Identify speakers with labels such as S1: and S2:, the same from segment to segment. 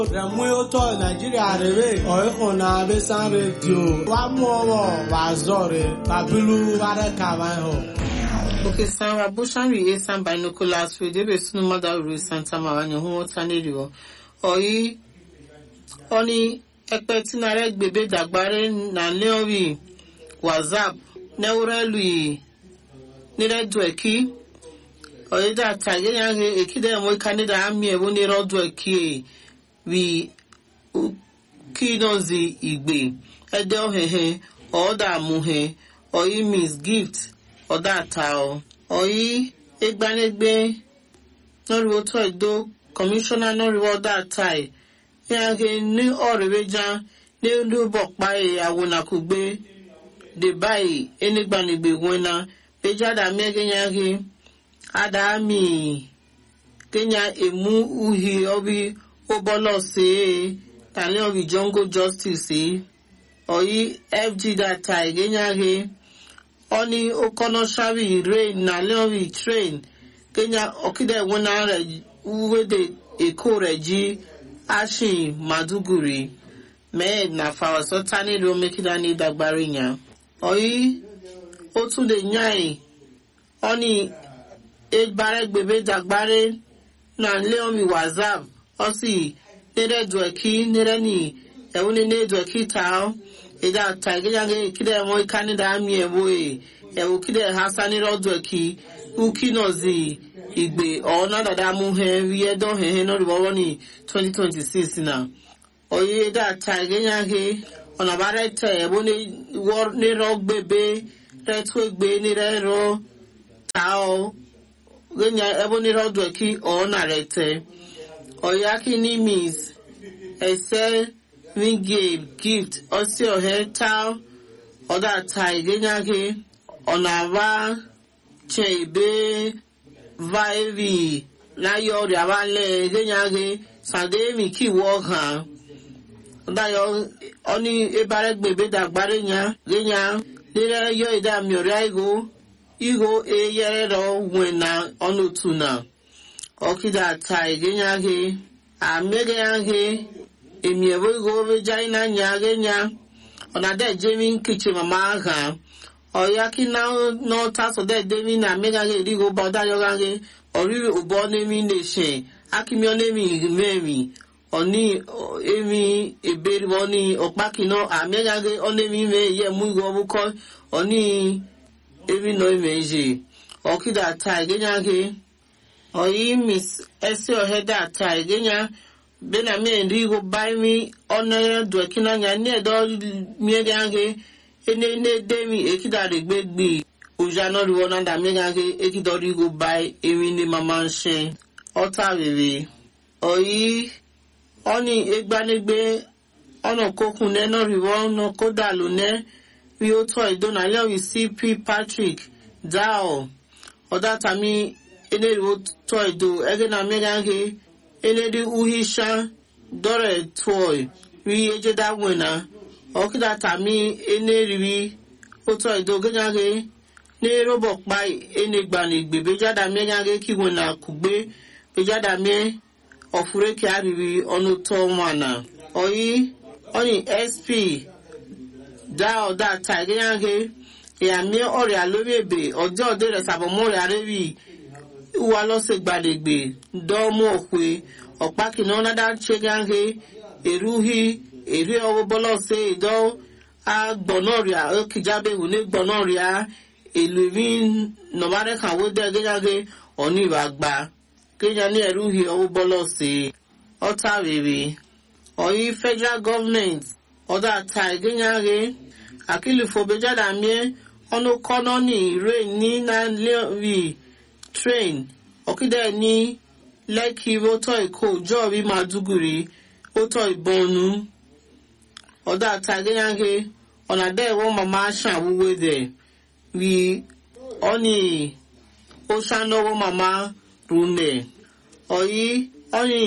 S1: Remuoto Nigeria rere oiko na besan radio wa mu owo wa zore babilu ware kama ho.
S2: Okay, Sarah Bushan we Esan binoculars with the sunu mother ru Santa Maranya hu wota neriwo. Oyi oni ekpe tinare gbebe dagbare na leori WhatsApp neurelu nire dweki oyi da tage yange ekide mo kanida ami ewo nire dweki wi kinozi igbe ede ohehe oda muhe oyi miss gift ọ̀dà àtàọ̀ ọ̀yí egbanegbe nọ́rìwó tó ẹ̀dọ́ kọmíṣánná nọ́rìwó ọ̀dà àtàì ní ake ní ọ̀rẹ́wẹ́já ní olúbọ̀pá ìyàwó nàkúgbé dè báyìí enigbanegbe wẹ́nà péjádà mẹ́gẹ́nyàgé àdàmì kenya emu uhi ọbi ụbọlọ sí tani ọbi jungle justice ọ̀yí fg data ìgẹ́nyàgé oni okono shari rain na leori train kenya okide wona re uwede eko reji ashin maduguri mee na fawaso tani ro mekida ni dagbari nya oyi o tún lè yàn oni egbare gbebe dagbare na leomi whatsapp osi nere dweki nere ni ewuni ne dweki tao ida taigeyange kide mo kanida ami ewo e ewo kide hasani rodo ki uki nozi igbe ona dada mu he wiye don he he no ribo ni 2026 na oye da taigeyange ona bare te ewo ni wor ni ro gbebe re tu egbe ni re ro tao genya ewo ni rodo ki ona re te oyaki ni miss ese wingame gift ọsị ọhịa taa ọdata igenyage ọnava chebe vaevi láyọ ọrịa wálẹ igenyage sàdéèmì kíwọ hàn ọdáyọ ọní ebárẹ gbèbè dàgbárẹ nya genya lérẹ yọ ìdààmú ọrịa igo igo eyẹrẹ rọ wẹna ọnụtụ na ọkịda ta igenyage amegenyage emi ebo go be jai na nya ge nya ona de jemi kichi mama ha o ya ki na no ta so de de mi na me ga ge ri go ba da yo ga ge ori obo ne mi ne she akimi o ne mi me mi oni emi eberi oni opa ki no a me ga ge o ne mi me ye mu go bu ko oni emi no me je o ki da ta ge nya ge o yi miss ese o he da ta ge nya bena mi ndi go bai mi ona do kina nya ne do mi ga ge ene ne de mi ekida re gbe gbe oja no ri wona da mi ga ge ekido ri go bai emi ni mama nse ota rere oyi oni egbanegbe ona kokun ne no ri wona koda lo ne wi o to idona le wi cp patrick dao oda tami ene ri o to ido ege na mi ga ge enedi uhisha dore toy ri ejeda wena okida tami eneriri oto idoganyage ne robo pa enegbani gbe bejada megage ki wena kugbe bejada me ofure ki ariri onu to mana oyi oni sp da oda ta iganyage ya mi ọrịa lórí èbè ọjọ́ òde rẹ̀ sàbọ̀mọ́rẹ̀ arẹ́rì ìwà lọ́sẹ̀ gbàdègbè dọ́ọ̀mù òkwe ọ̀pákìnà ọ̀nàdà ṣẹ́gáńgé èrúhì èrè ọwọ́ bọ́lọ́sẹ̀ ìdọ́ agbọ̀nọ́rìà ókìjábẹ̀wò ní gbọ̀nọ́rìà èlò ìmí nọ̀bárẹ́kàwó dẹ́ gẹ́gáńgé ọ̀ní ìwà gbà kenya ní èrúhì ọwọ́ bọ́lọ́sẹ̀ ọ̀tá rèrè ọ̀yí federal government ọ̀dà àtà ìgẹ́gáńgé àkìlìfọ̀ bẹ́jáde àmì ọ̀nà kọ́nọ́ ní ìrè ní nàìjíríà train ọ̀kídẹ̀ ní lẹ́kì rótọ́ èkó jọ́ọ̀rí màdúgùrì rótọ́ ìbọnú ọ̀dà àtàgéyàgé ọ̀nà dẹ́ẹ̀wọ́ màmá ṣàwúwé dẹ̀ rí ọ́nì ó ṣànáwó màmá rúnẹ̀ ọ̀yí ọ́nì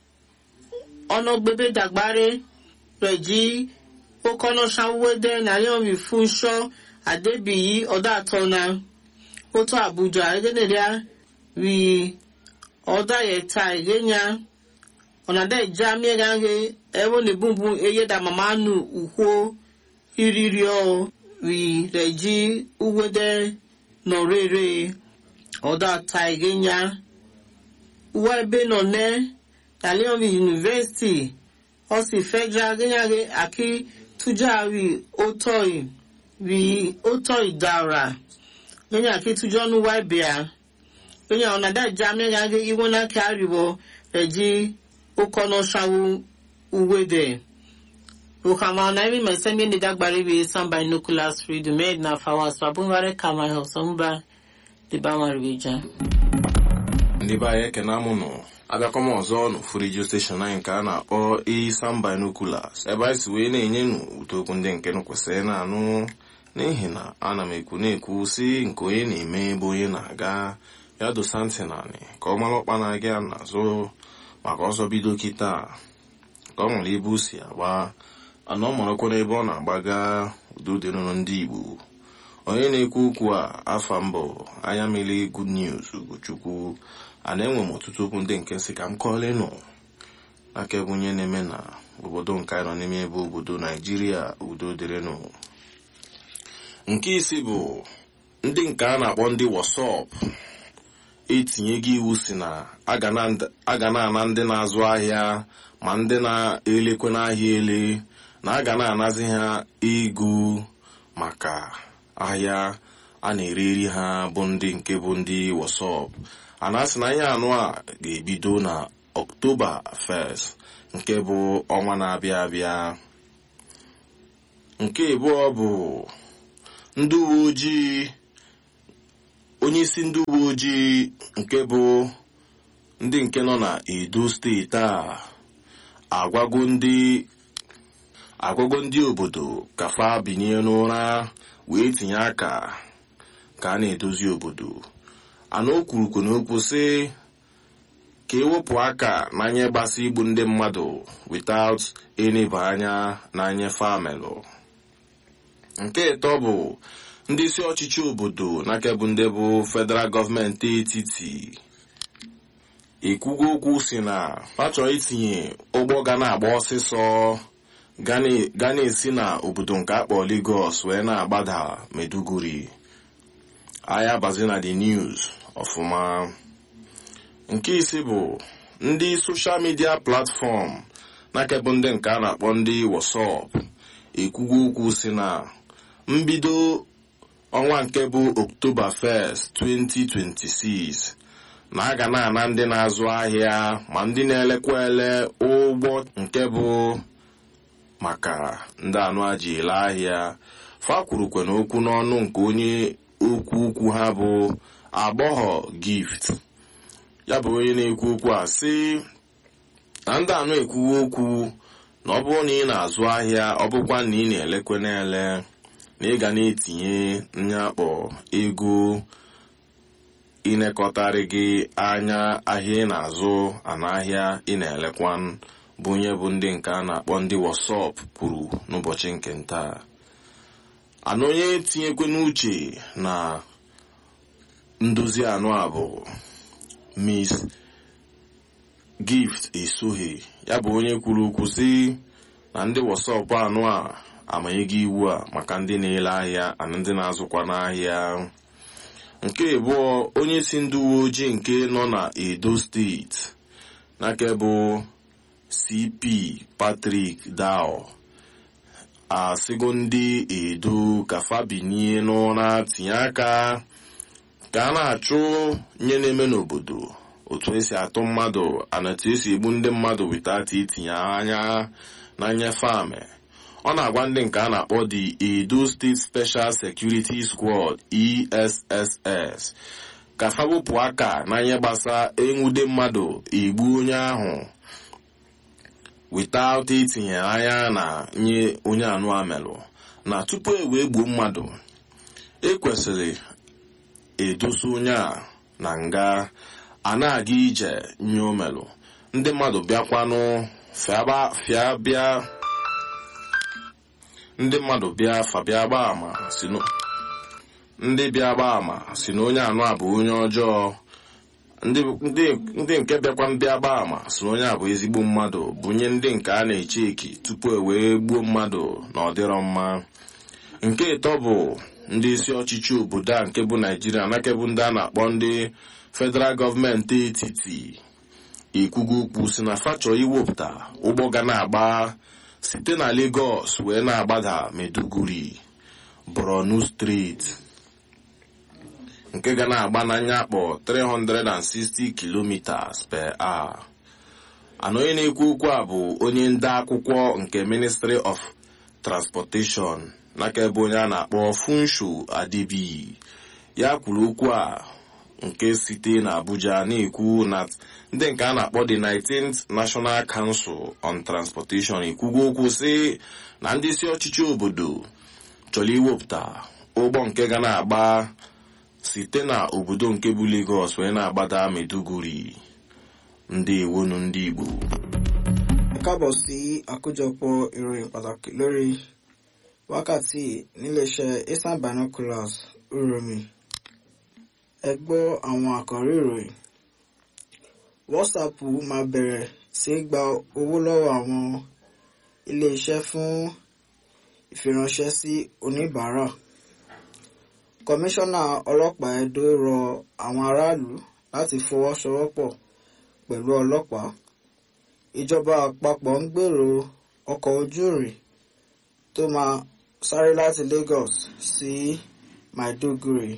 S2: ọ̀nà gbébé dàgbáré rẹ̀ jí ó kọ́nà ṣàwúwé dẹ̀ nàyọ̀mí fún ṣọ́ àdébìyí ọ̀dà àtọ́nà otu abuja egeneria wi ọda yeta egenya ọ̀nàdẹ́ ìjà mìíràn he ẹ̀wọ̀n ní bùnbùn eye dà màmá nù ùkwó ìrírí ọ̀ rí rẹ̀ jí uwédé nọ rere ọ̀dà ta ìgénya uwa ebe nọ nẹ́ tàlíọ̀mì yunifásitì ọ̀sì federal gẹ́nyàgẹ́ àkí tújà rí ótọ́ì rí ótọ́ì dára gẹ́nyà àkí tújọ́ nù wá ìbíà gẹ́nyà ọ̀nàdẹ́ ìjà mìíràn he ìwọ́n náà kí àríwọ̀ rẹ̀ jí ụkọnọ shawu uwede ukama na imi mesemi ni dagbari bi san binoculars read made na fawas babunware kama hosomba di bamari bija
S3: ndị be anyị ekene amụnụ abịakwa m ọzọ n'ofu redio steshọn anyị nke a na-akpọ isan binoculars ebe anyị si wee na-enye nụ ụtokwu ndị nke nụ kwesịrị na-anụ n'ihi na ana m ekwu na-ekwu si nke onye na-eme ebe onye na-aga ya dosa ntị naanị ka ọ mara ọkpa na-aga ya n'azụ maka ọsọ bido kịta ka ọ nwere ebe o si agba ana ọ marakwa n'ebe ọ na-agbaga udo dịrụrụ ndị igbo onye na-ekwu okwu a afa mbụ anya mmiri good news ugochukwu a na-enwe m ọtụtụ okwu ndị nke nsị ka m kọọla ịnụ aka ebe onye na-eme na obodo nke anyị nọ n'ime ebe obodo naijiria udo dịrịnụ nke isi bụ ndị nke a na-akpọ ndị wasọp etinye gị iwu si na a ga na-ana ndị na-azụ ahịa ma ndị na-elekwe n'ahịa ele na a ga na-anazi ha ego maka ahịa a na-ereri ha bụ ndị nke bụ ndị wasọp a na-asị na ihe anụ a ga-ebido na ọktoba 1 nke bụ ọnwa na-abịa abịa nke abụọ bụ ndị uwe ojii onye isi ndị uwe ojii nke bụ ndị nke nọ na edo steeti a agwago ndị agwago ndị obodo ka fa binye n'ụra wee tinye aka ka a na-edozi obodo ana o kwurukwu n'okwu sị ka ewepụ aka n'anya gbasa igbu ndị mmadụ without eneba anya n'anya famelụ nke ịtọ bụ ndị isi ọchịchị obodo n'aka bụ ndị bụ federal gọọmenti etiti ekwugo okwu si na ha chọrọ itinye ụgbọ ga na-agba ọsịsọ ga na-esi na obodo nke akpọ Lagos wee na-agbada Meduguri ahịa bazi na the news ọfụma nke ise bụ ndị soshal midia platfọm n'aka bụ ndị nke a na-akpọ ndị WhatsApp ekwugo okwu si na mbido ọnwa nke bụ oktoba 1st 2026 na a ga na-ana ndị na-azụ ahịa ma ndị na-elekwa ele ụgbọ nke bụ maka ndị anụ aji ele ahịa fa kwurukwe n'okwu n'ọnụ nke onye okwu ukwu ha bụ agbọghọ gift ya bụ onye na-ekwu okwu a sị na ndị anụ ekwuwe okwu na ọ bụrụ na ị na-azụ ahịa ọ bụkwa na ị na-elekwe na-ele na ị ga na-etinye nyakpọ ego ịnekọtarị gị anya ahịa ị na-azụ ana ahịa ị na-elekwa bụ onye bụ ndị nke a na-akpọ ndị wasọp kwuru n'ụbọchị nke nta ana onye tinyekwe n'uche na ndozi anụ a bụ miss gift esoghị ya bụ onye kwuru okwu sị na ndị wasọp anụ a amanyego iwu a maka ndị na-ele ahịa na ndị na-azụkwa n'ahịa nke abụọ onye si ndị uwe ojii nke nọ na edo steeti n'aka bụ cp patrick dao asịgo ndị edo ka fabinie n'ụra tinye aka ka a na-achụ nye na-eme n'obodo otu esi atụ mmadụ anatu esi egbu ndị mmadụ witata itinye anya na nnyefe amị ọ na-agwa ndị nke a na-akpọ the edo state special security squad esss ka fa wepụ aka na ihe gbasa enwude mmadụ egbu onye ahụ without itinye anya na nye onye anụ amelụ na tupu e wee gbuo mmadụ ekwesịrị edosa onye a na nga a na-aga ije nye omelụ ndị mmadụ bịakwanụ fịa bịa ndị mmadụ bịa fa bịa gbaa ama si ndị bịa gbaa ama si na onye anụ a bụ onye ọjọọ ndị ndị- ndị nke bịakwa ndị agba ama si na onye a bụ ezigbo mmadụ bunye ndị nke a na-eche eki tupu e wee gbuo mmadụ na ọ dịrọ mma nke ịtọ bụ ndị isi ọchịchị obodo a nke bụ naijiria nake bụ ndị a na-akpọ ndị federal gọọmenti etiti ikwugo okwu si na fachọ iwepụta ụgbọ ga na-agba site na Lagos wee na-agbada Maiduguri Borno steeti nke ga na-agba n'anya akpọ 360 kilometers per hour ana onye na-ekwu okwu a bụ onye nde akwụkwọ nke Ministry of Transportation n'aka ebe onye a na-akpọ Funsho Adibi ya kwuru okwu a nke site na Abuja na-ekwu na ndị nke a na-akpọ the 19th National Council on Transportation ekwugo okwu sị na ndị isi ọchịchị obodo chọrọ iwepụta ụgbọ nke ga na-agba site na obodo nke bụ Lagos wee na-agbada Maiduguri ndị ewonu ndị Igbo
S4: ẹ káàbọ̀ sí àkójọpọ̀ ìròyìn pàtàkì lórí wákàtí níléeṣẹ́ eastern binoculars uromi ẹ gbọ́ àwọn àkọ́rí ìròyìn whatsapp máa bẹ̀rẹ̀ sí í gba owó lọ́wọ́ àwọn iléeṣẹ́ fún ìfiránṣẹ́ sí oníbàárà kọmíṣánná ọlọ́pàá Ẹdó rọ àwọn aráàlú láti fọwọ́sowọ́pọ̀ pẹ̀lú ọlọ́pàá ìjọba àpapọ̀ ń gbèrò ọkọ̀ ojú irin tó máa sáré láti Lagos sí Maiduguri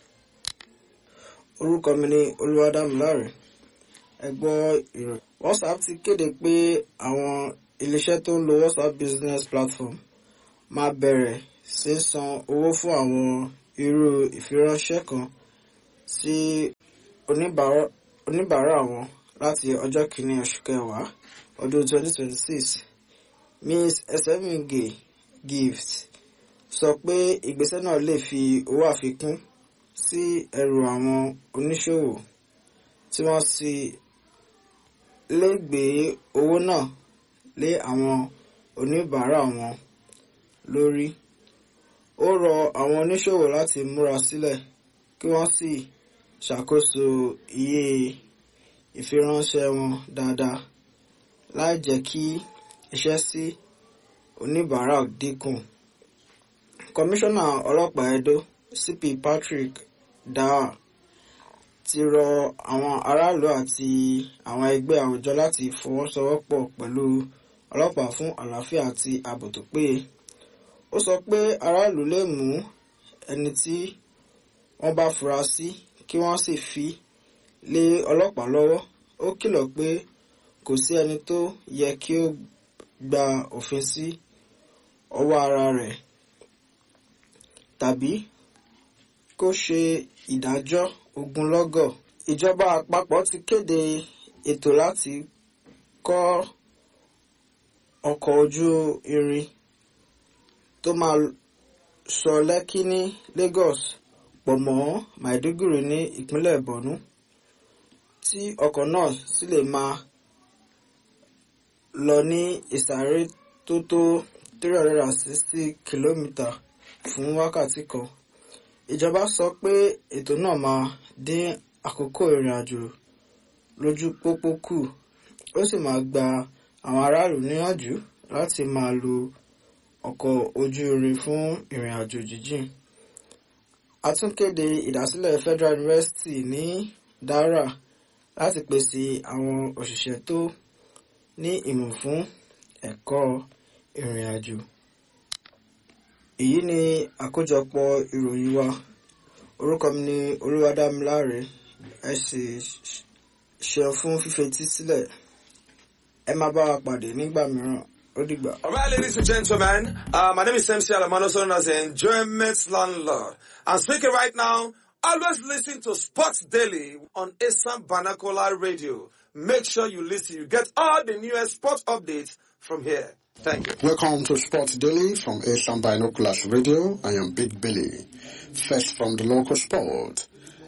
S4: orúkọ mi ni Olúwadámiláre ẹ gbọ́ ìròyìn WhatsApp ti kéde pé àwọn iléeṣẹ́ tó ń lo WhatsApp business platform máa bẹ̀rẹ̀ sí í san owó fún àwọn irú ìfiránṣẹ́ kan sí oníbàárà oníbàárà wọn láti ọjọ́ kìíní oṣù kẹwàá ọdún 2026 Ms. Esemige Gift sọ pé ìgbésẹ̀ náà lè fi owó àfikún sí ẹrù àwọn oníṣòwò tí wọ́n sì lè gbé owó náà lé àwọn oníbàárà wọn lórí. Ó rọ àwọn oníṣòwò láti múra sílẹ̀ kí wọ́n sì ṣàkóso iye ìfiránṣẹ́ wọn dáadáa láì jẹ́ kí iṣẹ́ sí oníbàárà dínkù. Kọmíṣánná ọlọ́pàá Ẹdó CP Patrick Daa ti rọ àwọn aráàlú àti àwọn ẹgbẹ́ àwùjọ láti fọwọ́sowọ́pọ̀ pẹ̀lú ọlọ́pàá fún àlàáfíà àti ààbò tó péye. Ó sọ pé aráàlú lè mú ẹni tí wọ́n bá fura sí kí wọ́n sì fi lé ọlọ́pàá lọ́wọ́. Ó kìlọ̀ pé kò sí ẹni tó yẹ kí ó gba òfin sí ọwọ́ ara rẹ̀ tàbí kó ṣe ìdájọ́ ogunlọ́gọ̀. Ìjọba àpapọ̀ ti kéde ètò láti kọ́ ọkọ̀ ojú irin tó máa sọ Lẹ́kí ní Lagos pọ̀ mọ́ Maiduguri ní ìpínlẹ̀ Borno tí ọkọ̀ náà sì lè máa lọ ní ìsáré tó tó 360 kìlómítà fún wákàtí kan. Ìjọba sọ pé ètò náà máa dín àkókò ìrìn àjò lójú pópó kù ó sì máa gba àwọn aráàlú níyànjú láti máa lo ọkọ̀ ojú irin fún ìrìn àjò jíjìn. A tún kéde ìdásílẹ̀ Federal University ní Dara láti pèsè àwọn òṣìṣẹ́ tó ní ìmọ̀ fún ẹ̀kọ́ ìrìn àjò. Èyí ni àkójọpọ̀ ìròyìn wa. Orúkọ mi ni Olúwadámiláre. Ẹ sì ṣeun fún fífetí sílẹ̀. Ẹ máa bá wa pàdé nígbà mìíràn. Ó dìgbà.
S5: All right, ladies and gentlemen, uh, my name is MC Alamano, also known as the Enjoyment Landlord. I'm speaking right now. Always listen to Sports Daily on Assam Banakola Radio. Make sure you listen. You get all the newest sports updates from here. Thank you.
S6: Welcome to Sports Daily from Asian Binoculars Radio. I am Big Billy. First from the local sport.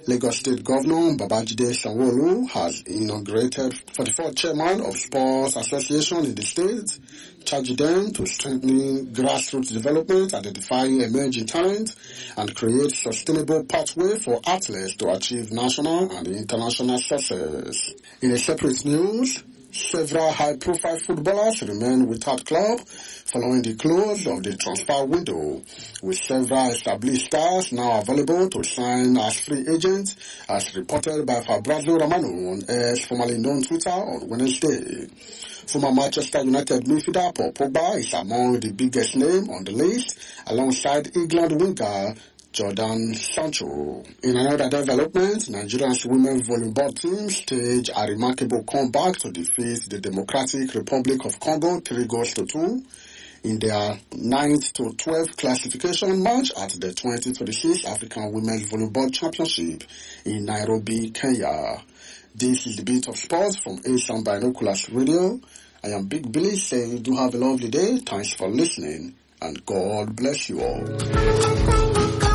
S6: Lagos State Governor Babajide Sanwo-Olu has inaugurated 44th chairman of Sports Association in the state, charging them to strengthen grassroots development, identify emerging talent, and create sustainable pathway for athletes to achieve national and international success. In a separate news, several high-profile footballers remain without club following the close of the transfer window, with several established stars now available to sign as free agents, as reported by Fabrizio Romano on X, formerly known Twitter, on Wednesday. Former Manchester United midfielder Paul Pogba is among the biggest name on the list, alongside England winger Jordan Sancho. In another development, Nigeria's women's volleyball team staged a remarkable comeback to defeat the Democratic Republic of Congo 3 goals to 2 in their 9th to 12th classification match at the 2026 African Women's Volleyball Championship in Nairobi, Kenya. This is the beat of sports from Asian Binoculars Radio. I am Big Billy saying do have a lovely day. Thanks for listening and God bless you all.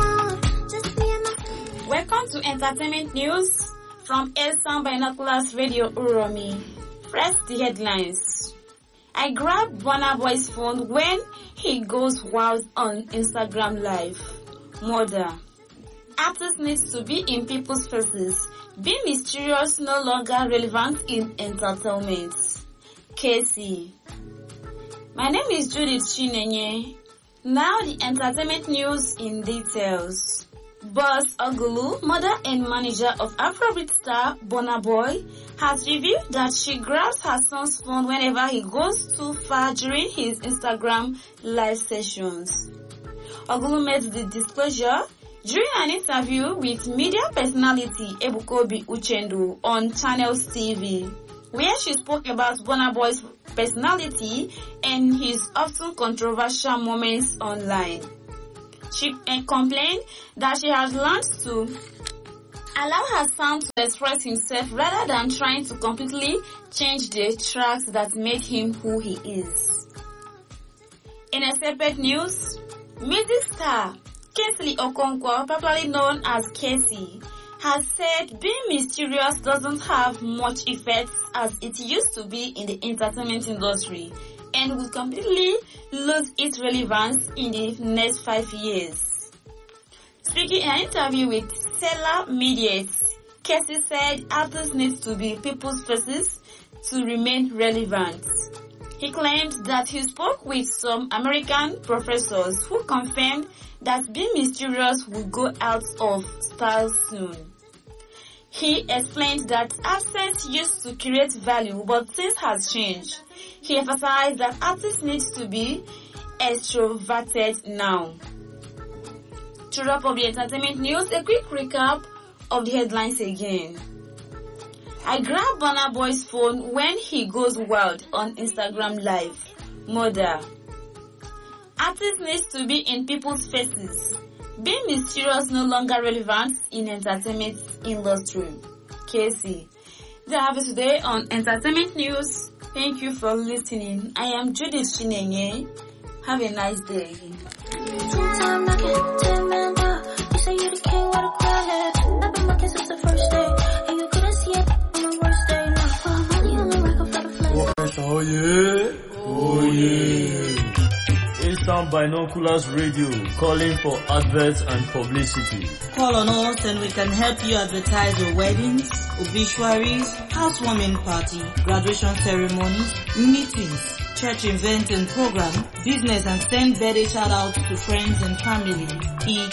S7: Welcome to Entertainment News from Asian Binoculars Radio Uromi. First, the headlines. I grabbed Burna Boy's phone when he goes wild on Instagram Live. Murder. Artists needs to be in people's faces. Being mysterious no longer relevant in entertainment. Casey. My name is Judith Chinenye. Now the entertainment news in details. Boss Ogulu, mother and manager of Afrobeat star Burna Boy, has revealed that she grabs her son's phone whenever he goes too far during his Instagram live sessions. Ogulu made the disclosure during an interview with media personality Ebukobi Uchendu on Channels TV, where she spoke about Burna Boy's personality and his often controversial moments online. She uh, complained that she has learned to allow her son to express himself rather than trying to completely change the tracks that made him who he is. In a separate news, music star Kingsley Okonkwo, popularly known as Casey, has said being mysterious doesn't have much effect as it used to be in the entertainment industry and will completely lose its relevance in the next five years. Speaking in an interview with Stellar Mediates, Casey said artists need to be people's faces to remain relevant. He claimed that he spoke with some American professors who confirmed that being mysterious will go out of style soon. He explained that absence used to create value, but things has changed. He emphasized that artists need to be extroverted now. To wrap up the entertainment news, a quick recap of the headlines again. I grabbed Burna Boy's phone when he goes wild on Instagram Live. Murder. Artists need to be in people's faces. Being mysterious no longer relevant in entertainment industry. Casey. That have it today on Entertainment News. Thank you for listening. I am Judith Chinenye. Have a nice day.
S8: Oh yeah, oh yeah. Eastern Binoculars Radio calling for adverts and publicity.
S9: Call on us and we can help you advertise your weddings, obituaries, housewarming party, graduation ceremonies, meetings, church events and program, business and send birthday shout outs to friends and family. Each